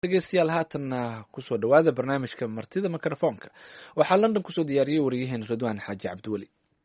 dhegeystayaal haatanna kusoo dhowaada barnaamijka martida mikrofoonka waxaa london kusoo diyaariyey wariyaheen ridwaan xaaji cabdiweli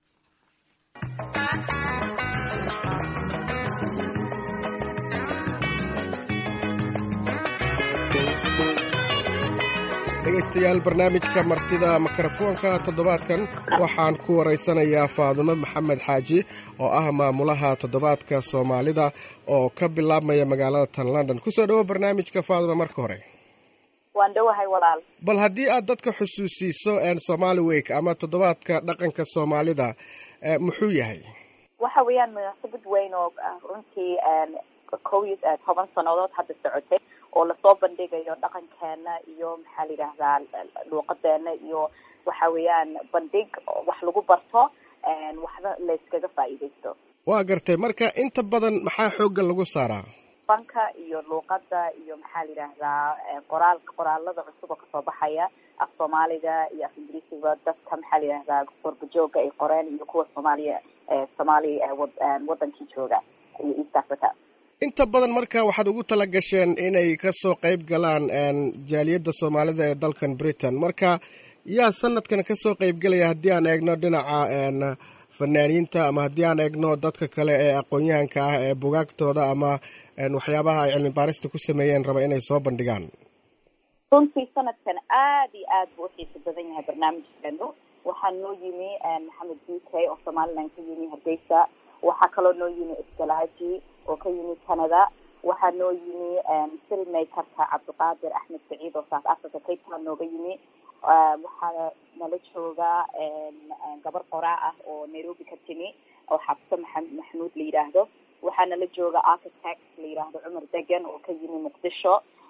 dhegaystayaal barnaamijka martida mikrofoonka toddobaadkan waxaan ku waraysanayaa faadumo maxamed xaaji oo ah maamulaha toddobaadka soomaalida oo ka bilaabmaya magaalada tan london kusoo dhowo barnaamijka faadumo marka hore waan dhowahay walaal bal haddii aad dadka xusuusiiso somali week ama toddobaadka dhaqanka soomaalida muxuu yahay waxa weeyaan munaasabad weyn oo runtii kow iyo toban sannadood hadda socotay oo lasoo bandhigayo dhaqankeena iyo maxaa la yidhaahdaa luuqadeena iyo waxa weeyaan bandhig wax lagu barto waxba layskaga faa'iidaysto waa gartay marka inta badan maxaa xoogga lagu saaraa fanka iyo luuqada iyo maxaa la yidhaahdaa qoraal qoraalada cusub oo kasoo baxaya af soomaaliga iyo af ingiriisiga dadka maxaa la yidhahdaa gorbajooga ay qoreen iyo kuwa soomaaliya soomaali wadankii jooga iyo east africa inta badan marka waxaad ugu tala gasheen inay kasoo qeyb galaan jaaliyadda soomaalida ee dalkan britain marka yaa sanadkan kasoo qeybgelaya haddii aan eegno dhinaca fanaaniinta ama haddii aan eegno dadka kale ee aqoon-yahanka ah ee bugaagtooda ama waxyaabaha ay cilmi baarista ku sameeyeen raba inay soo bandhigaan runtii sanadkan aad iyo aad buu uxiisa badan yahay barnaamijkeenu waxaa noo yimi maxamed b k oo somaliland ka yimi hargeysa waxaa kaloo noo yimi iskalaaji oo ka yimi canada waxaa noo yimi filmmakerka cabdiqaadir axmed saciid oo south africa cape town nooga yimi waxaa nala jooga gabar qoraa ah oo nairobi ka timi oo xabse maa maxamuud la yidhaahdo waxaa nala jooga architect la yidhaahdo cumar degan oo ka yimi muqdisho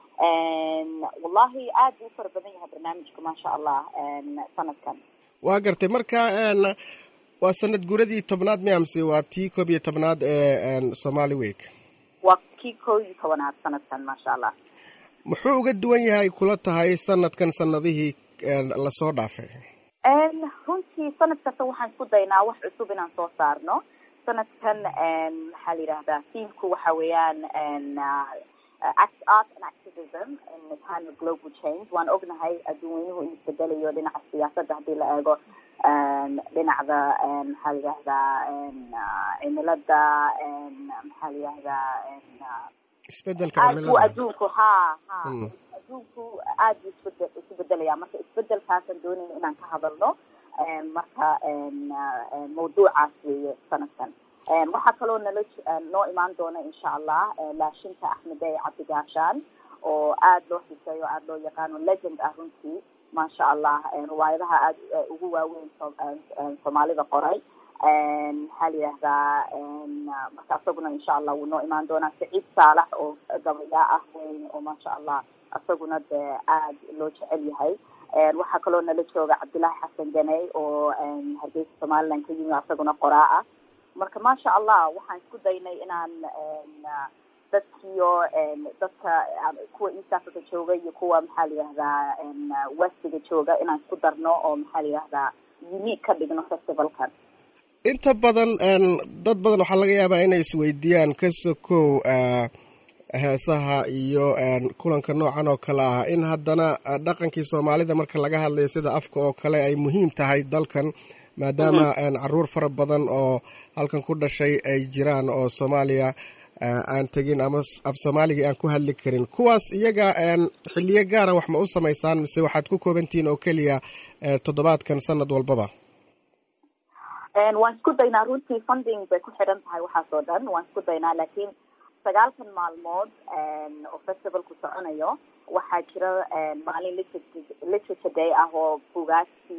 wallahi aad buu ufara badan yahay barnaamijka maasha allah sanadkan waa gartay marka waa sanad guradii tobnaad miyamse waa tii koob iyo tobnaad ee somali week waa kii koob iyo tobanaad sanadkan maasha allah muxuu uga duwan yahay kula tahay sanadkan sanadihii lasoo dhaafay runtii sanad kasta waxaan isku daynaa wax cusub inaan soo saarno sanadkan maxaa la yidhahdaa tiamku waxa weeyaan art and activism in the time of global change waan ognahay adduunweynuhu in isbedelayo dhinaca siyaasadda haddii la eego dhinacda maxaa la yidhahdaa cimilada maxaa la yidhahdaa isbedelka aad buu adduunku ha ha adduunku aad buu isbede isu bedelaya marka isbedelkaasaan doonayna inaan ka hadalno marka mawduucaas weeye sanadkan waxaa kaloo nala noo imaan doona insha allah laashinta axmede cabdigaashaan oo aad loo xiseeyo aad loo yaqaano legend ah runtii maasha allah riwaayadaha aad ugu waaweyn soomaalida qoray maxaa la yidhahdaa marka isaguna insha allah wuu noo imaan doonaa saciid saalax oo gabayaa ah weyn oo maasha allah isaguna dee aad loo jecel yahay waxaa kaloo nala jooga cabdillaahi xasan ganey oo hargeysa somaliland ka yimi isaguna qoraa ah marka maasha allah waxaan isku daynay inaan dadkiyo dadka kuwa east africa jooga iyo kuwa maxaa la yihahdaa westiga jooga inaan isku darno oo maxaa la yihahdaa unique ka dhigno festivalkan inta badan dad badan waxaa laga yaabaa inay isweydiiyaan ka sokow heesaha iyo kulanka noocan oo kale ah in haddana dhaqankii soomaalida marka laga hadlayo sida afka oo kale ay muhiim tahay dalkan maadaama caruur fara badan oo halkan ku dhashay ay jiraan oo soomaaliya aan tegin ama af soomaaligii aan ku hadli karin kuwaas iyaga xiliyo gaara wax ma u samaysaan mise waxaad ku koobantihiin oo keliya toddobaadkan sanad walbaba waan isku daynaa runtii funding bay ku xidhan tahay waxaas oo dhan waan isku daynaa laakiin sagaalkan maalmood oo festivalku soconayo waxaa jira maalin literature day ah oo bugaagtii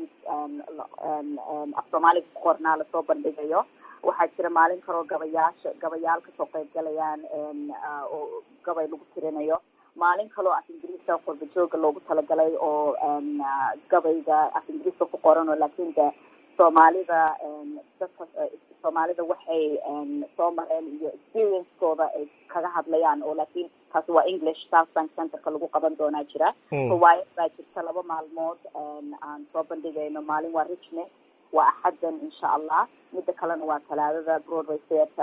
af soomaaliga ku qornaa lasoo bandhigayo waxaa jira maalin kaloo gabayaasha gabayaal kasoo qeyb galayaan oo gabay lagu tirinayo maalin kaloo af ingiriiska qorbajooga loogu talagalay oo gabayga af ingiriiska ku qoran oo laakiin de soomaalida dadka soomaalida waxay soo mareen iyo experience-kooda ay kaga hadlayaan oo laakiin taasi waa english south bank centerka lagu qaban doonaa jira riwaayad baa jirta laba maalmood aan soo bandhigayno maalin waa richmond waa axaddan insha allah midda kalena waa talaadada broadway theatre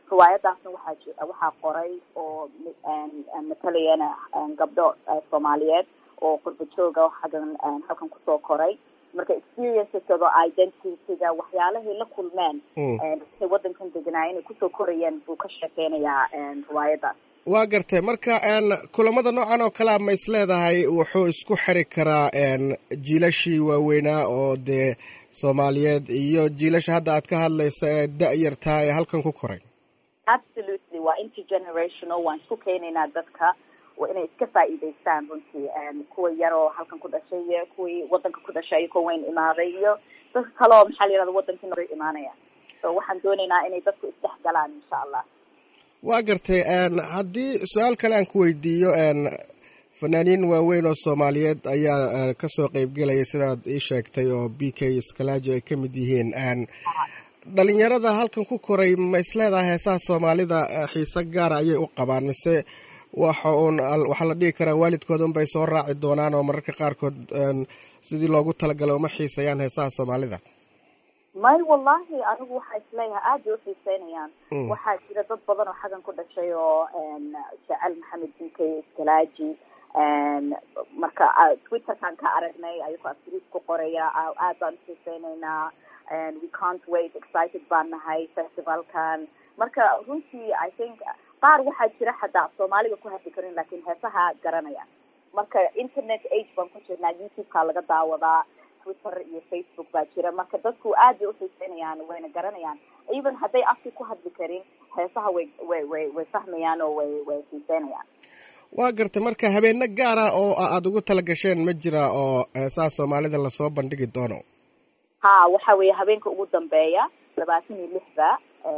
riwaayadaasna waxaa waxaa qoray oo matalayana gabdho soomaaliyeed oo qurba jooga xaggan halkan kusoo koray marka experiencesadoo identityga waxyaalahay la kulmeen intay waddankan deganaa inay kusoo korayeen buu ka sheekeynayaa riwaayadaas waa gartay marka kulamada noocan oo kalea ma is leedahay wuxuu isku xiri karaa jiilashii waaweynaa oo dee soomaaliyeed iyo jiilasha hadda aad ka hadlaysa ee da-yartaa ee halkan ku koray absolutely waa intergenerational waan isku keenaynaa dadka inay iska faa'iidaystaan runtii kuwa yar oo halkan ku dhashay iyo kuwii waddanka ku dhashay iyo kuwa weyn imaaday iyo dadka kale oo maxaa la yihahda waddankii noo imaanaya so waxaan doonaynaa inay dadku isdhex galaan insha allah waa gartay haddii su-aal kale aan ku weydiiyo fanaaniin waaweyn oo soomaaliyeed ayaa kasoo qeybgelaya sidaad ii sheegtay oo b k skalaaji ay ka mid yihiin dhalinyarada halkan ku koray ma isleedahay heesaha soomaalida xiise gaara ayay u qabaan mise waxa uun waxaa la dhihi karaa waalidkooda unbay soo raaci doonaan oo mararka qaarkood sidii loogu talagalay uma xiisayaan heesaha soomaalida may wallahi anigu waxaa isleeyahay aad bay uxiiseynayaan waxaa jira dad badan oo xaggan ku dhashay oo jecel maxamed b k skalaaji marka twitterkan ka aragnay ayagoo aftriis ku qoraya aad baan uxiiseyneynaa we can't wait excited baan nahay festivalkan marka runtii i think qaar waxaa jira xataa soomaaliga ku hadli karin lakin heesaha garanaya marka internet age baan ku jirnaa youtube-ka laga daawadaa twitter iyo facebook baa jira marka dadku aad bay uxiiseynayaan wayna garanayaan even hadday afki ku hadli karin heesaha way way way way fahmayaan oo way way xiiseynayaan waa gartay marka habeeno gaara oo aada ugu tala gasheen ma jira oo heesaha soomaalida lasoo bandhigi doono ha waxa weeye habeenka ugu dambeeya labaatan iyo lixda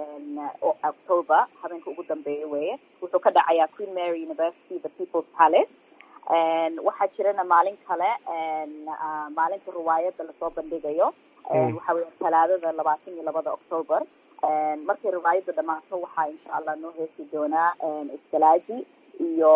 october habeenka ugu dambeeya weye wuxuu ka dhacayaa queen mary university the people's palace waxaa jirana maalin kale maalinta riwaayadda lasoo bandhigayo waxa weya talaadada labaatan iyo labada october markay riwaayadda dhamaato waxaa insha allah noo heesi doonaa iskalaaji iyo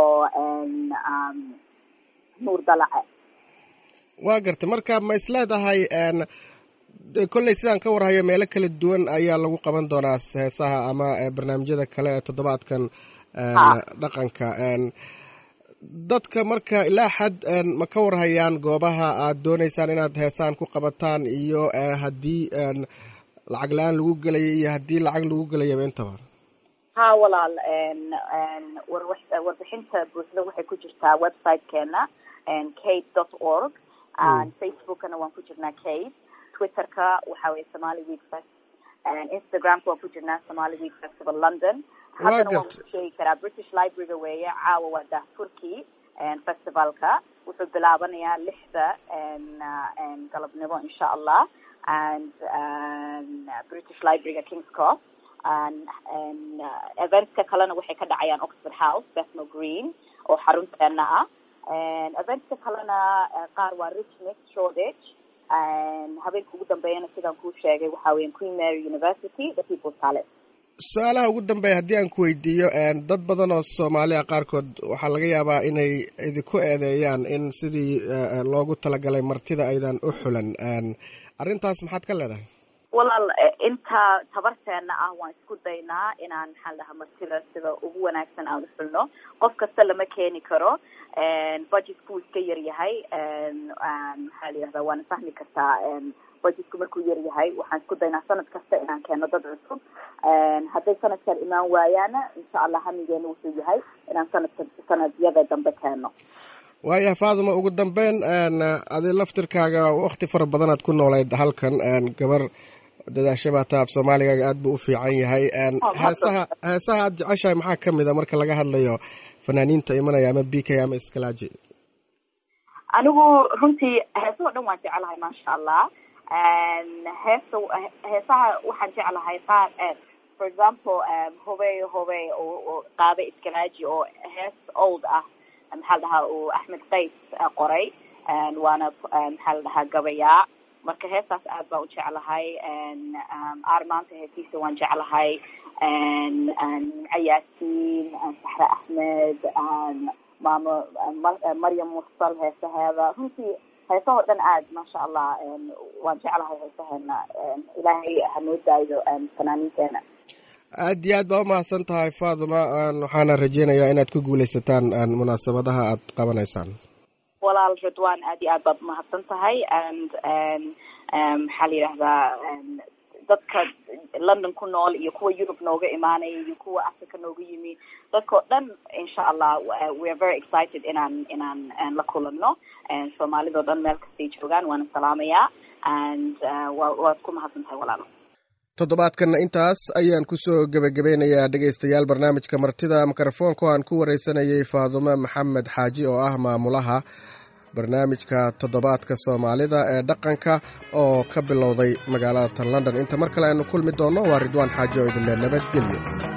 nuur dalace waa gartay marka ma is leedahay kolley sidaan ka warhayo meelo kala duwan ayaa lagu qaban doonaa heesaha ama barnaamijyada kale ee toddobaadkan dhaqanka dadka marka ilaa xad ma ka warhayaan goobaha aad dooneysaan inaad heesaan ku qabataan iyo haddii lacag la-aan lagu gelaya iyo haddii lacag lagu gelayaba intaba ha walaal warbixinta buuxda waxay ku jirtaa website-keena cade dot org facebookana waan ku jirnaa cade twitterka waxa weye somali week fest instagramka waan ku jirnaa somali week festival london haddana waan ku sheegi karaa british library-ga weeye caawa waa daahfurkii festivalka wuxuu bilaabanayaa lixda galabnimo insha allah and british library-ga kings cross eventska kalena waxay ka dhacayaan oxford house bethnal green oo xarunteena ah eventska kalena qaar waa richmond shoreditch habeenka ugu dambeeyana sidaan kuu sheegay waxa weya queen mary university the people's palace su-aalaha ugu dambeeya haddii aan ku weydiiyo dad badan oo soomaaliya qaarkood waxaa laga yaabaa inay idinku eedeeyaan in sidii loogu talagalay martida aydan u xulan arrintaas maxaad ka leedahay walaal inta tabarteena ah waan isku daynaa inaan maxaa dhahaa martida sida ugu wanaagsan aan u xulno qof kasta lama keeni karo budgetku iska yar yahay maxaa la yihahdaa waana fahmi kartaa budgetku markuu yar yahay waxaan isku daynaa sanad kasta inaan keeno dad cusub hadday sanadkan imaan waayaana insha allah hamigeena wuxuu yahay inaan sanadka sanadyada dambe keeno waaya faaduma ugu dambeyn adi laftirkaaga wakti fara badanaad ku noolayd halkan gabar dadaashabata af soomaaligaaga aad buu u fiican yahay heesaha heesaha aad jeceshahay maxaa kamid a marka laga hadlayo fanaaniinta imanaya ama b k ama iskalaaji anigu runtii heesaha o dhan waan jecelahay maasha allah heesa heesaha waxaan jeclahay qaar for example hobey hobey oo qaada iskalaaji oo hees old ah maxaa la dhahaa uu axmed qays qoray waana maxaa la dhahaa gabayaa marka heestaas aad baan u jeclahay aar maanta heesiisa waan jeclahay nimco yaasiin saxre axmed maamo maryam mursal heesaheeda runtii heesahoo dhan aad maasha allah waan jeclahay heesaheena ilaahay hanoo daayo fanaaniinteena aad iyo aad baa umahadsan tahay faaduma waxaana rajeynayaa inaad ku guuleysataan munaasabadaha aad qabanaysaan walaal ridwan aad iyo aad baad umahadsan tahay and maxaa la yidhahdaa dadka london ku nool iyo kuwa yurub nooga imaanaya iyo kuwa africa nooga yimi dadka oo dhan insha allah we are very excited inaan inaan la kulano soomaalida o dhan meel kastay joogaan waana salaamayaa and wa waad ku mahadsan tahay walaalo toddobaadkanna intaas ayaan kusoo gebagabeynayaa dhegaystayaal barnaamijka martida mikrofoonka aan ku wareysanayay faadumo maxamed xaaji oo ah maamulaha barnaamijka toddobaadka soomaalida ee dhaqanka oo ka bilowday magaalada tan london inta mar kale aynu kulmi doonno waa ridwaan xaaji oo idinle nabadgelyo